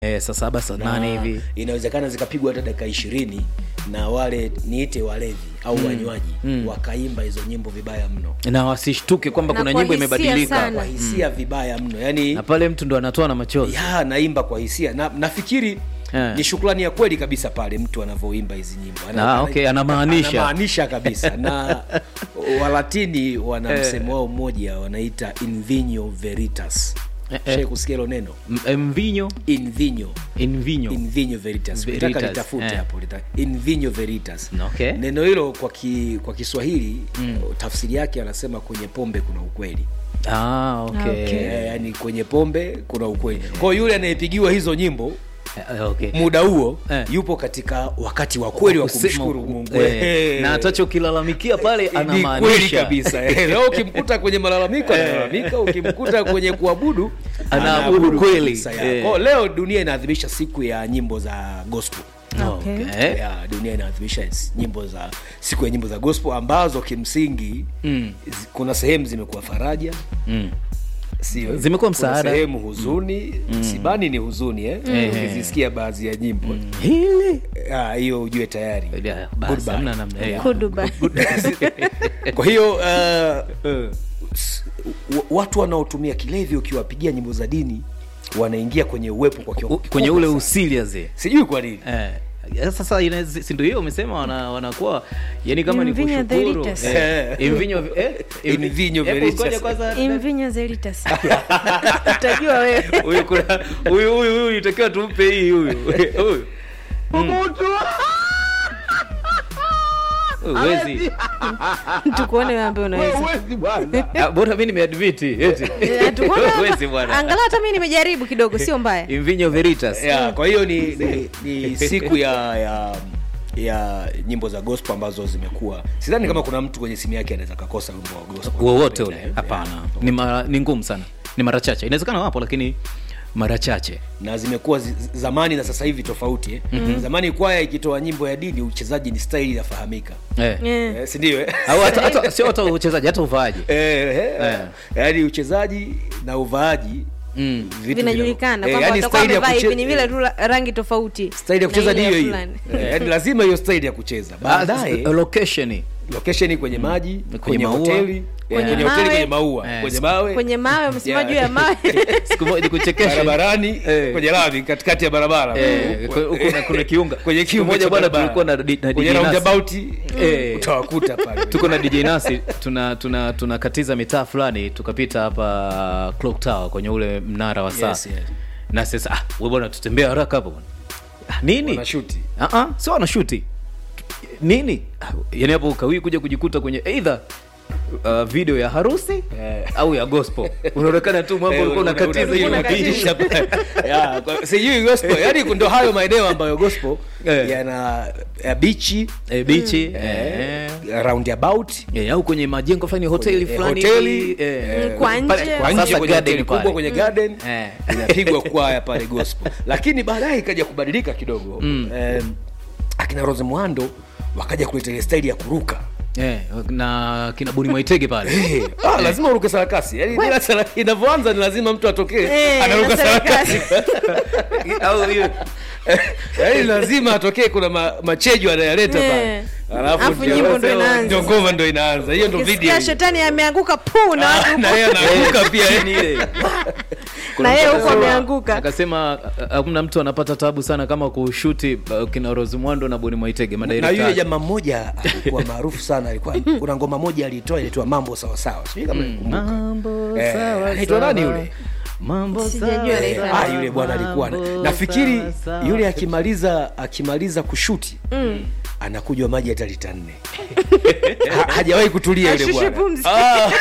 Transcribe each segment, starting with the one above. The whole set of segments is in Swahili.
eh, saa saba saa Na nane hivi inawezekana zikapigwa hata dakika ishirini na wale niite walevi au wanywaji wakaimba hizo nyimbo vibaya mno na wasishtuke kwamba Na kuna kwa nyimbo hisia imebadilika sana. kwa hisia vibaya mno yani na pale mtu ndo anatoa na machozi ya naimba kwa hisia na nafikiri Eh. ni shukrani ya kweli kabisa pale mtu anavyoimba hizi nyimbo Ah, okay, anamaanisha. anamaanisha kabisa na walatini wana msemo wao mmoja wanaita invino veritas Eh, eh. Shai kusikia hilo neno M- mvinyo invino invinyo invino veritas Veritas, Nataka litafute eh. hapo lita, invino veritas Okay. neno hilo kwa, ki, kwa kiswahili tafsiri yake anasema kwenye pombe kuna ukweli ah, okay. Okay. eh, yani kwenye pombe kuna ukweli kwa hiyo yule anayepigiwa hizo nyimbo Eh, okay. muda huo Eh. yupo katika wakati wa kweli wa Kusema- kumshukuru mungu eh, Eh. na hatachokilalamikia pale Ni kweli anamaanisha kabisa Eh, leo ukimkuta kwenye malalamiko analalamika ukimkuta kwenye kuabudu Anaabudu kweli. kabisa, ya. Eh. Kwa hiyo leo dunia inaadhimisha siku ya nyimbo za gospel Okay. Okay. ya dunia inaadhimisha nyimbo za siku ya nyimbo za gospel ambazo kimsingi Mm. zi- kuna sehemu zimekuwa faraja Mm. sio Zimekuwa Kuna msaada. sehemu huzuni sibani ni huzuni eh? ukizisikia baadhi ya nyimbo hili Ah, hiyo ujue tayari Ya, basi, Goodbye. hamna namna. Eh, Kuduba. kwa hiyo uh, s- w- watu wanaotumia kilevi ukiwapigia nyimbo za dini wanaingia kwenye uwepo kwa kiwango u- kwenye kikubwa ule sana. usiliaze sijui kwa nini Eh, ya sasa inaweza- si ndio hiyo umesema wana- wanakuwa yani kama ni Invinyo kushukuru veritas. eh, invinyo eh, Invinyo hebu veritas. ngoja kwanza Invinyo zelitas. Utajua wewe. huyu kuna huyu huyu huyu itakiwa tumpe hii huyu huyu Huyu huwezi Tukuone wewe ambaye unaweza. Ah, bora mimi nimeadmit eti Eh, tukuone huwezi bwana Angalau hata mimi nimejaribu kidogo, sio mbaya. invinyo veritas ya, kwa hiyo ni, ni, ni siku ya ya ya nyimbo za gospel ambazo zimekuwa sidhani kama kuna mtu kwenye simu yake anaweza kakosa wimbo wa gospel wowote Anapenda, ule eh. hapana ni, mara, ni ngumu sana ni mara chache inawezekana wapo lakini mara chache na zimekuwa zi, zamani na sasa hivi tofauti eh? zamani kwaya ikitoa nyimbo ya dini uchezaji ni staili inafahamika eh. Eh. eh, sindio eh? au hata, hata sio hata uchezaji hata uvaaji Eh, eh, Eh. yaani uchezaji na uvaaji mm. vitu Vinajulikana vina- eh, kwamba yaani watakuwa staili ya wamevaa hivi kuche- ni vile tu la- rangi tofauti. staili ya na kucheza ni ile hiyo hiyo fulani. Eh, yaani lazima hiyo staili ya kucheza baadaye Ah, location location kwenye maji kwenye maua. hoteli Kwenye kwenye hoteli mawe. kwenye maua Eh, kwenye siku- mawe Kwenye mawe umesimama Yeah. juu ya mawe. siku moja nikuchekeshe barabarani Eh. kwenye lami katikati ya barabara Eh, Huko- ku- huko kuna- kuna kiunga. kwenye Siku kiunga moja cha bwana barabara. tulikuwa na di- na kwenye DJ Nasi. roundabout Eh. utawakuta pale tuko na dj nasi tuna tuna tunakatiza mitaa fulani tukapita hapa clock tower kwenye ule mnara wa saa Yes, yes. na sasa ah, we bwana tutembea haraka hapo bwana ah, nini wanashuti Ah, ah, sio wanashuti nini Ah, yani hapo ukawii kuja kujikuta kwenye either uh, video ya harusi Eh. au ya gospel unaonekana tu mambo Eh, ulikuwa una- unakatiza una- hiyo unakatisha pale. Ya, kwa- sijui gospel yani ndo hayo maeneo ambayo gospel Eh. yana ya bichi eh, bichi eh, eh. roundabout Eh, au kwenye majengo fulani hoteli Kwenye- fulani hoteli, hivi, eh, Mm, kwa pale- nje. kwa sasa nje kwenye garden hoteli pale. kubwa kwenye garden Eh. inapigwa kwaya pale gospel lakini baadaye ikaja kubadilika kidogo Em, akina rose mwando wakaja kuleta ile staili ya kuruka Eh, na kina buni mwaitege pale Eh, ah, lazima uruke sarakasi yani bila sara- inavyoanza ni lazima mtu atokee Eh, anaruka na sarakasi au hiyo yaani lazima atokee kuna ma, machejo anayaleta Eh. pale alafu Alafu ndio- nyimbo ndo inaanza. ndio ngoma ndo inaanza hiyo ndo video Ukisikia hiyo. shetani ameanguka puu na watu Ah, na yeye anaanguka pia yani ile na yeye huko Akasema- ameanguka. akasema "Ah, hakuna mtu anapata tabu sana kama kushuti uh, kina Rose Mwando na Boni Mwaitege na madirector yule wake. jamaa mmoja alikuwa maarufu sana alikuwa kuna ngoma moja alitoa ilitoa mambo sawasawa sijui kama nikumbuka mambo Eh, sawa anaitwa sawa. nani yule? mambo Sijajua sawa anaitwa sawa. ah, yule bwana alikuwa na- Mambo nafikiri sawa sawa. yule akimaliza akimaliza kushuti anakunywa maji hata lita nne Ha- hajawahi kutulia yule Ashushe bwana pumzi. Ah,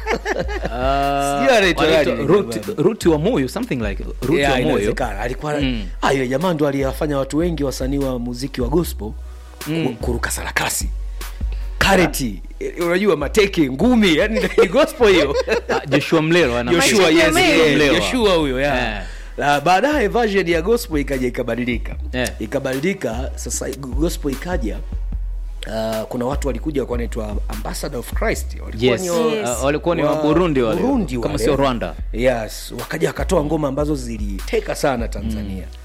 Ah, Sijui anaitwa wanaitwa nani, Ruti- bwana. Ruti wa moyo something like Ruti yeah, wa moyo inawezekana. alikuwa Mm. ah, yule jamaa ndo aliyewafanya watu wengi wasanii wa muziki wa gospel ku- kuruka sarakasi kareti eh, unajua mateke ngumi yani ni gospel hiyo Ah, Joshua Mlelo ana Joshua, Machete yes, mengi. yeah, Mlewa. Joshua huyo yeah. Eh. Na baadaye version ya gospel ikaja ikabadilika Eh. ikabadilika sasa gospel ikaja Uh, kuna watu walikuja walikuwa wanaitwa ambassador of christ walikuwa yes ni Yes. Ah, walikuwa ni wa wa- Burundi wale Burundi kama wale. sio Rwanda yes wakaja wakatoa ngoma ambazo ziliteka sana tanzania